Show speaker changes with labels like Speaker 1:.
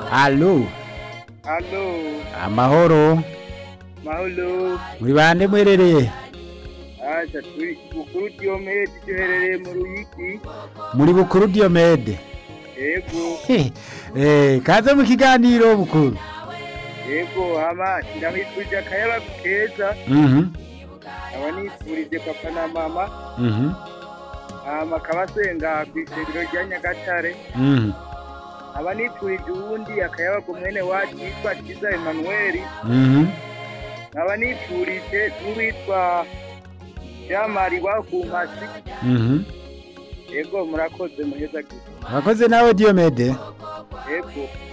Speaker 1: Allo,
Speaker 2: Allo,
Speaker 1: amahoro,
Speaker 2: mahoro,
Speaker 1: muri bande mwerereye?
Speaker 2: acha turi bukuru Diomede duherereye mu Ruyigi,
Speaker 1: Muri bukuru Diomede.
Speaker 2: yego,
Speaker 1: Eh, kaze mu kiganiro bukuru.
Speaker 2: yego, hama ndamwifurije akayaba keza,
Speaker 1: Mhm.
Speaker 2: aba nifurije papa na mama,
Speaker 1: Mhm.
Speaker 2: hama akabasenga kw'isengero rya Nyagatare,
Speaker 1: Mhm.
Speaker 2: aba nifurije uwundi akayaba ku mwene wacu yitwa Kiza Emmanuel,
Speaker 1: Mhm.
Speaker 2: aba nifurije n'uwitwa Jamari wa ku Mpasi,
Speaker 1: Mhm.
Speaker 2: yego murakoze muheza gito,
Speaker 1: Wakoze nawe Diomede.
Speaker 2: yego.